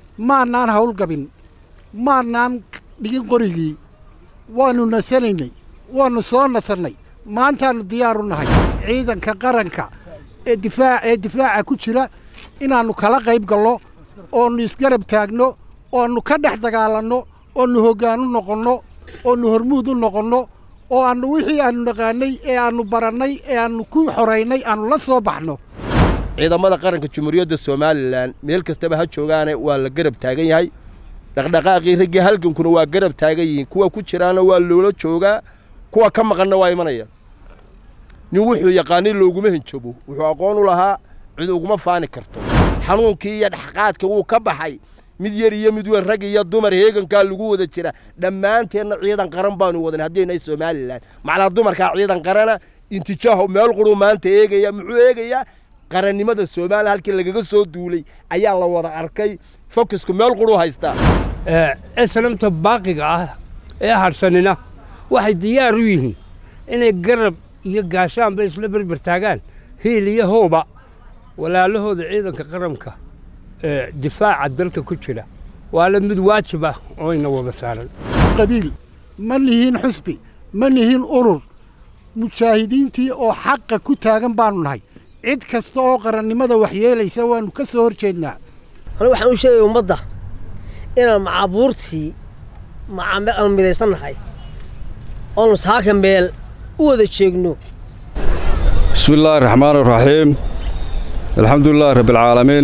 maannaan hawlgabin maannaan dhigin qorigii waannu nasanaynay waannu soo nasannay maantaannu diyaaru nahay ciidanka qaranka ee difaac ee difaaca ku jira inaannu kala qayb gallo oonnu isgarab taagno oannu ka dhex dagaalanno oonnu hoggaan u noqonno oonnu hormuud u noqonno oo aannu wixii aannu naqaannay ee aannu barannay ee aannu ku xoraynay aannu la soo baxno ciidamada qaranka jamhuuriyadda somalilan meel kastaba ha joogaane waa la garab taagan yahay dhaqdhaqaaqii raggii halgankuna waa garab taagan yihiin kuwa ku jiraana waa loola joogaa kuwa ka maqanna waa imanaya nin wuxuu yaqaanay looguma hinjabo wuxuu aqoon u lahaa cid uguma faani karto xanuunkii iyo dhexqaadka wuu ka baxay mid yar iyo mid weyn rag iyo dumar heegankaa lagu wada jira dhammaanteenna ciidan qaran baanu wadan haddaynahay somalilan macnaa dumarkaa ciidan qarana intijaaho meel quruu maanta eegaya muxuu eegayaa qarannimada soomaaliya halkii lagaga soo duulay ayaa la wada arkay fokisku meel quruu haystaa islamta baaqiga ah ee hadhsanina waxay diyaar u yihiin inay garab iyo gaashaanba isla berber taagaan hiil iyo hooba walaalahooda ciidanka qaranka ee difaaca dalka ku jira waala mid waajib ah oo ina wada saaran qabiil ma nihiin xusbi ma nihiin urur mujaahidiintii oo xaqa ku taagan baannu nahay cid kasta oo qarannimada waxyeelaysa waannu ka soo hor jeednaa anigu waxaan u sheegaya ummadda inaan macaabuurtii macaameel aanu midaysan nahay oonu saaka meel u wada jeegno bismi illaahi raxmaan iraxiim alxamdulilaahi rabbialcaalamiin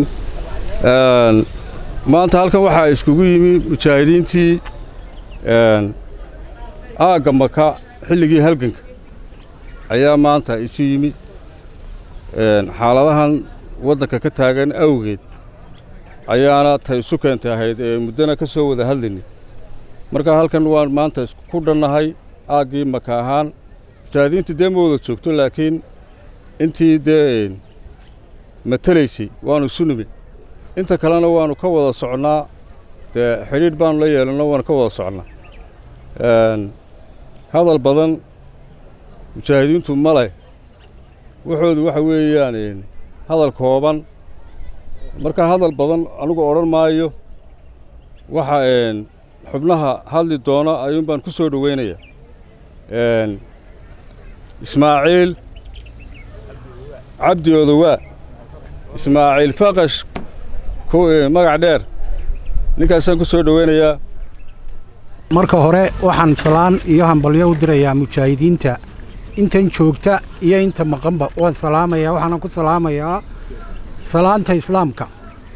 maanta halkan waxaa iskugu yimi mujaahidiintii aagga maka xilligii halganka ayaa maanta isu yimi xaaladahan waddanka ka taagan awgeed ayaana tay isu keentay ahayd ee muddana ka soo wada hadlaynay marka halkan waan maanta isku dhannahay aaggii maka ahaan mujaahidiintii dee ma wada joogto laakiin intii dee matelaysay waannu isu nimi inta kalena waannu ka wada socnaa dee xidhiidh baannu la yeelanno waannu ka wada socnaa hadal badan mujaahidiintu ma leh waxoodu waxa weeyaan hadal kooban marka hadal badan anugu odhan maayo waxa xubnaha hadli doona ayuun baan ku soo dhowaynayaa ismaaciil cabdi odowaa ismaaciil faqash magac dheer ninkaasaan ku soo dhowaynayaa marka hore waxaan salaan iyo hambalyo u dirayaa mujaahidiinta intan joogta iyo inta maqanba waan salaamayaa waxaana ku salaamayaa salaanta islaamka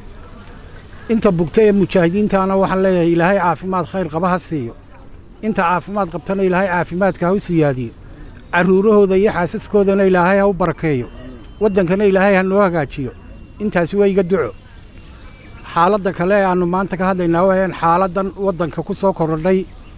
inta bugta ee mujaahidiintaana waxaan leeyahay ilaahay caafimaad khayr qaba ha siiyo inta caafimaad qabtana ilaahay caafimaadka ha u siyaadiyo carruurahooda iyo xaasaskoodana ilaahay ha u barakeeyo waddankana ilaahay ha noo hagaajiyo intaasi waa iga duco xaaladda kale ee aannu maanta ka hadlaynaa waayaan xaaladdan waddanka ku soo korodhay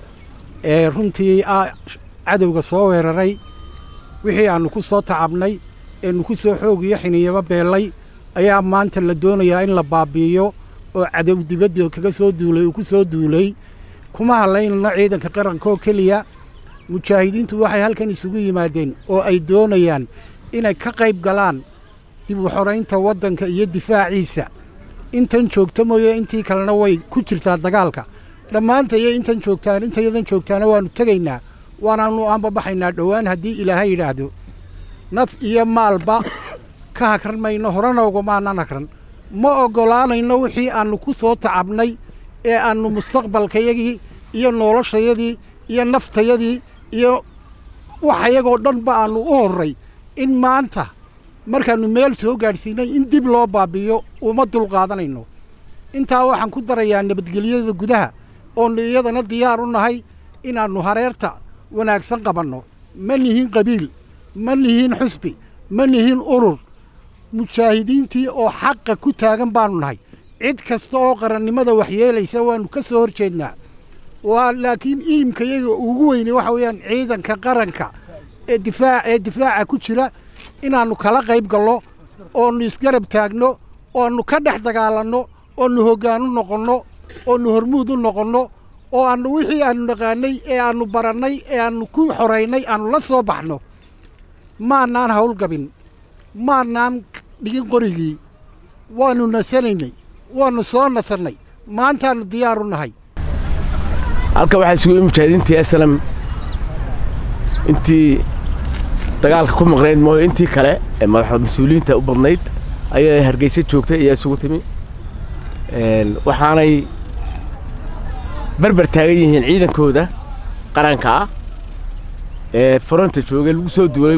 ee runtii cadowga soo weeraray wixii aannu ku soo tacabnay eenu ku soo xoog iyo xiniyaba beellay ayaa maanta la doonayaa in la baabbi'iyo oo cadow dibadda kaga soo duulay uu ku soo duulay kuma hadlaynano ciidanka qaranka oo keliya mujaahidiintu waxay halkan isugu yimaadeen oo ay doonayaan inay ka qayb galaan dib u xoraynta waddanka iyo difaaciisa intan joogta mooye intii kalena way ku jirtaa dagaalka dhammaanta iyo intan joogtaan intayadan joogtaana waannu tegaynaa waanaannu aanbabaxaynaa dhowaan haddii ilaahay yidhaahdo naf iyo maalba ka hagran mayno horena ugamaanaan hagran ma oggolaanayno wixii aannu ku soo tacabnay ee aannu mustaqbalkayagii iyo noloshayadii iyo naftayadii iyo waxayagoo dhanba aannu u horray in maanta markaannu meel soo gaadhsiinay in dib loo baabbi'iyo uma dulqaadanayno intaa waxaan ku darayaa nabadgelyada gudaha oonnu iyadana diyaar u nahay inaannu hareerta wanaagsan qabanno ma nihiin qabiil ma nihiin xusbi ma nihiin urur mujaahidiintii oo xaqa ku taagan baannu nahay cid kasta oo qarannimada waxyeelaysa waannu ka soo hor jeednaa waa laakiin iimkayaga ugu weyne waxa weeyaan ciidanka qaranka ee difaac ee difaaca ku jira inaannu kala qayb gallo oonnu isgarab taagno oannu ka dhex dagaalanno oonnu hoggaan u noqonno oonnu hormuud u noqonno oo aannu wixii aannu naqaannay ee aannu barannay ee aannu ku xoraynay aannu la soo baxno maannaan hawlgabin maannaan dhigin qorigii waannu nasanaynay waannu soo nasannay maantaannu diyaar u nahay halka waxaa isugu yimi mujaahidiintii aslam intii dagaalka ku maqnayd mooyo intii kale ee madaxda mas-uuliyiinta u badnayd ayaa hargeysa joogtay ayaa isugu timi waxaanay berber taagan yihiin ciidankooda qaranka ah ee fronta joogay lagu soo duulay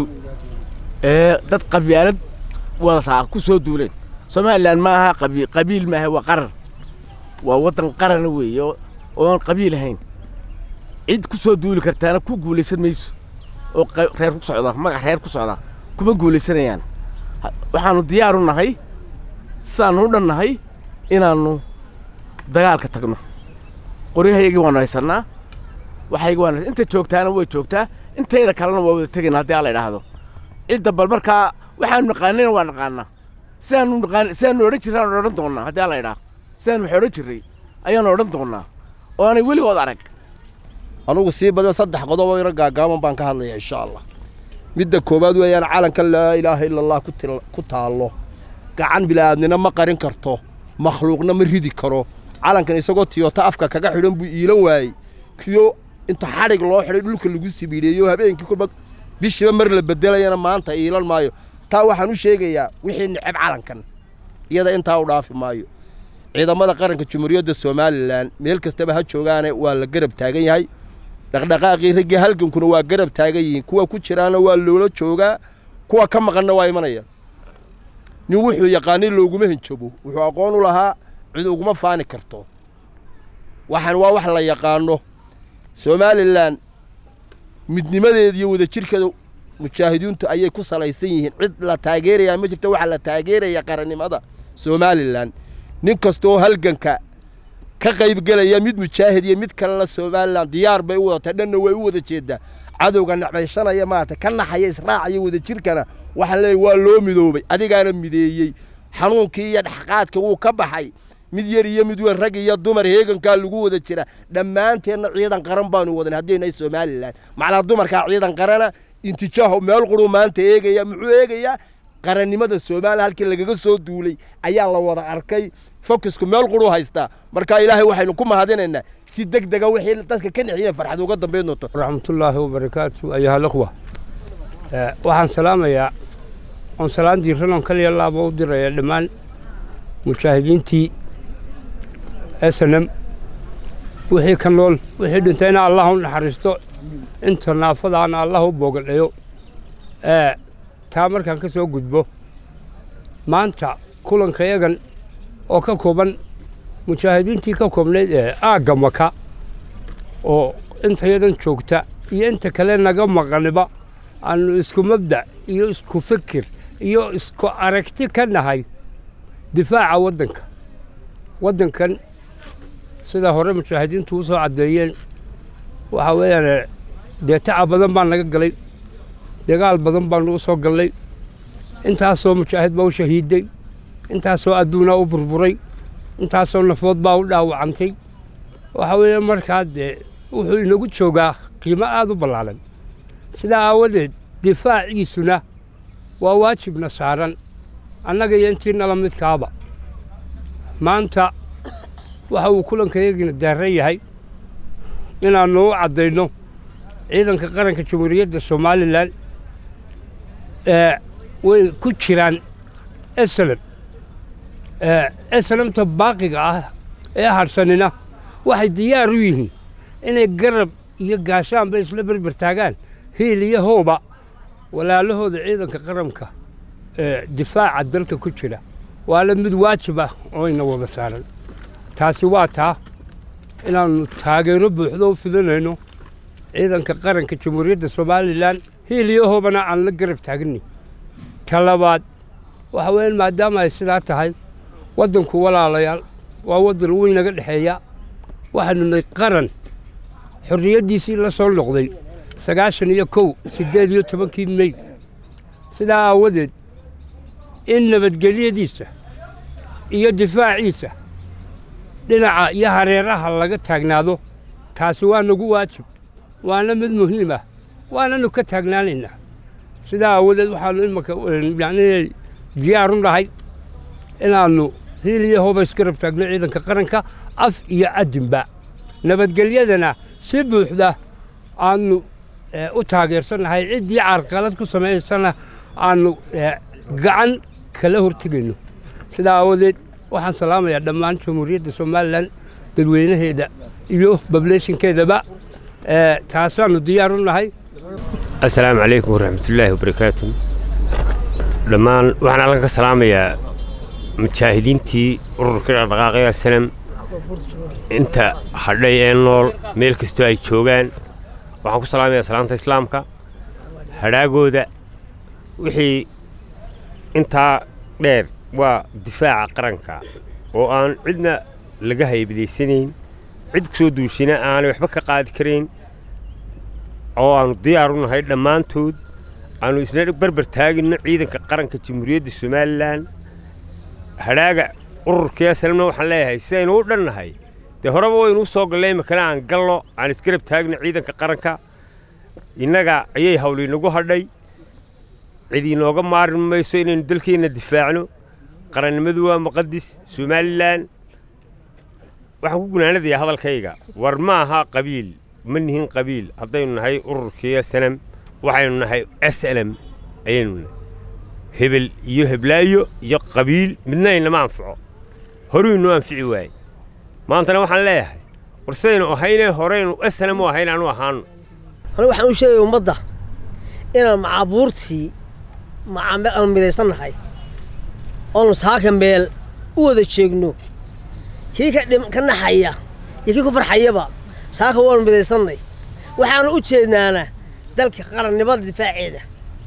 ee dad qabyaalad wadataa ku soo duuleen somalilan ma aha qabiil maaha waa qaran waa waddan qarana weeye ooaan qabiil ahayn cid ku soo duuli kartaana ku guulaysan mayso oo reer ku socda magac reer ku socda kuma guulaysanayaan waxaannu diyaar u nahay sidaannu u dhan nahay inaannu dagaalka tagno qoryahayagii waannu haysannaa waxaygi waan inta joogtaana way joogtaa intayda kalena waa wada tegayna haddii alla idhaahdo cidda bal markaa waxaanu naqaanayna waa naqaanaa sidaanu naqaan sidaanu odhan jirraanu odhan doonnaa haddii alla idhaah sidaanu wax odhan jirray ayaanu odhan doonnaa oo aanay weligood arag anugu sii badan saddex qodob oo yaro gaagaaban baan ka hadlayaa insha allah midda koowaad weeyaan calanka laa ilaaha ila allah ku taallo gacan bila'aadnina ma qarin karto makhluuqna ma ridi karo calankan isagoo tiyota afka kaga xidhan buu iilan waayey kiyo inta xadhig loo xidhay dhulka lagu sibiideeyo habeenkii kulba bishiiba mar la beddelayana maanta iilan maayo taa waxaan u sheegayaa wixii neceb calankan iyada intaa u dhaafi maayo ciidamada qaranka jumhuuriyadda somalilan meel kastaba ha joogaane waa la garab taagan yahay dhaqdhaqaaqii raggii halgankuna waa garab taagan yihiin kuwa ku jiraana waa loola joogaa kuwa ka maqanna waa imanaya nin wuxuu yaqaanay looguma hinjabo wuxuu aqoon u lahaa cid uguma faani karto waxaan waa wax la yaqaano somalilan midnimadeeda iyo wadajirkeeda mujaahidiintu ayay ku salaysan yihiin cid la taageerayaa ma jirta waxaa la taageeraya qarannimada somalilan nin kastooo halganka ka qaybgelaya mid mujaahid iyo mid kalena somalilan diyaar bay u wadatay dhanna way u wada jeeddaa cadowga nacbaysanaya maarata ka naxaya israacaya wadajirkana waxaan leeyahy waa loo midoobay adigaana mideeyey xanuunkii iyo dhexqaadka wuu ka baxay mid yar iyo mid weyn rag iyo dumar heegankaa lagu wada jira dhammaanteenna ciidan qaran baanu wadan haddaynahay somalilan macnaa dumarkaa ciidan qarana intijaaho meel quruu maanta eegaya muxuu eegayaa qarannimada soomaaliya halkii lagaga soo duulay ayaa la wada arkay focusku meel quruu haystaa marka ilaahay waxaynu ku mahadinaynaa si deg dega wixii dadka ka nexiyeen farxad uga dambayn doonto raxmatullaahi wabarakaatu ayuha alakhwa waxaan salaamayaa oon salaan diiranon kaliya laaba u diraya dhammaan mujaahidiintii snm wixii ka nool wixii dhintayna allah u naxariisto inta naafadaana allah u boogadhayo taa markaan ka soo gudbo maanta kulanka yagan oo ka kooban mujaahidiintii ka koobnayd ee aagga maka oo intayadan joogta iyo inta kale naga maqaniba aanu isku mabdac iyo isku fikir iyo isku aragti ka nahay difaaca waddanka waddankan sidaa hore mujaahidiintu u soo caddeeyeen waxaa weeyaan dee tacab badan baa naga galay dagaal badan baanu u soo gallay intaasoo mujaahid baa u shahiiday intaasoo adduunaa u burburay intaasoo nafood baa u dhaawacantay waxaa weeye markaa dee wuxuu inagu joogaa qiimo aad u ballaaran sidaa aawadeed difaaciisuna waa waajibna saaran annaga iyo intii nala midkaaba maanta waxa uu kulankayagiina daaran yahay inaannu u caddayno ciidanka qaranka jamhuuriyadda somalilan ee way ku jiraan esalam esalamta baaqiga ah ee hadhsanina waxay diyaar u yihiin inay garab iyo gaashaanba isla berber taagaan hiil iyo hooba walaalahooda ciidanka qaranka ee difaaca dalka ku jira waana mid waajib ah oo ina wada saaran taasi waa taa inaannu taageero buuxdo u fidanayno ciidanka qaranka jamhuuriyadda somalilan hiil iyo hoobana aan la garab taaganay ta labaad waxa weeyaan maadaama ay sidaa tahay waddanku walaalayaal waa waddan weyn naga dhexeeya waxaanu nay qaran xorriyaddiisii la soo noqday sagaashan iyo kow siddeed iyo tobankii mey sidaa aawadeed in nabadgelyadiisa iyo difaaciisa dhinaca iyo hareeraha laga taagnaado taasi waa nagu waajib waana mid muhiim ah waananu ka taagnaanaynaa sidaa aawadeed waxaannu imanka yacnii diyaar u nahay inaannu hiil iyo hooba isgarab taagno ciidanka qaranka af iyo adinba nabadgelyadana si buuxda aanu u taageersannahay ciddii carqalad ku samaysana aanu gacan kala hortegayno sidaa aawadeed waxaan salaamayaa dhammaan jamhuuriyadda somalilan dadweynaheeda iyo bableeshinkeedaba taasaannu diyaar u nahay assalaamu calaykum waraxmatullaahi wabarakaatu dhammaan waxaan halkan ka salaamayaa mujaahidiintii ururka dhaqdhaqaaqaya sanam inta hadhay ee nool meel kastoo ay joogaan waxaan ku salaamayaa salaanta islaamka hadhaagooda wixii intaa dheer waa difaaca qaranka oo aan cidna laga haybadaysanayn cid ku soo duushina aanay waxba ka qaadi karayn oo aannu diyaar u nahay dhammaantood aannu isna barbar taagino ciidanka qaranka jamhuuriyadda somalilan hadhaaga ururkii asalamna waxaan leeyahay sidaynu u dhannahay dee horeba waynu u soo gallay imakana aan gallo aan isgarab taagno ciidanka qaranka innaga ayay hawliinagu hadhay cid inooga maarin mayso inaynu dalkeenna difaacno qarannimadu waa muqadis somalilan waxaan ku gunaanadayaa hadalkayga war ma aha qabiil ma nihin qabiil haddaynu nahay ururkii sanam waxaynu nahay s lm ayaynu nahay hebel iyo heblaayo iyo qabiil midna inama anfaco horuynu anfici waaye maantana waxaan leeyahay war sidaynu ahaynee horeynu s lm u ahayn aanu ahaano anigu waxaan u sheegaya ummadda inaan macaabuurtii macaameel aanu midaysan nahay oonu saaka meel u wada jeegno kii ka naxaya iyo kii ku farxayaba saaka waanu midaysannay waxaanu u jeednaana dalka qarannimada difaaceeda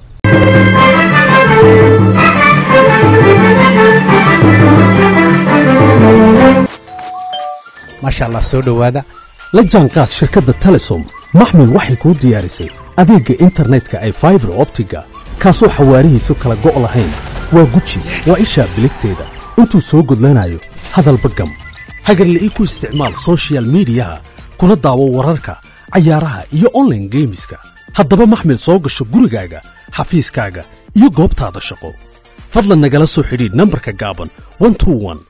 maasha allah soo dhowaada la jaanqaad shirkadda telesom maxmil waxay kuu diyaarisay adeegga internetka ay faibar optiga kaasoo xawaarihiisu kala go' lahayn waa guji waa ishaa biligteeda intuu soo gudlanayo hadalba gam hagarle ii ku isticmaal sochial midiyaha kuna daawo wararka cayaaraha iyo onlaine geemiska haddaba maxmil soo gasho gurigaaga xafiiskaaga iyo goobtaada shaqo fadlan nagala soo xidhiidh nambarka gaaban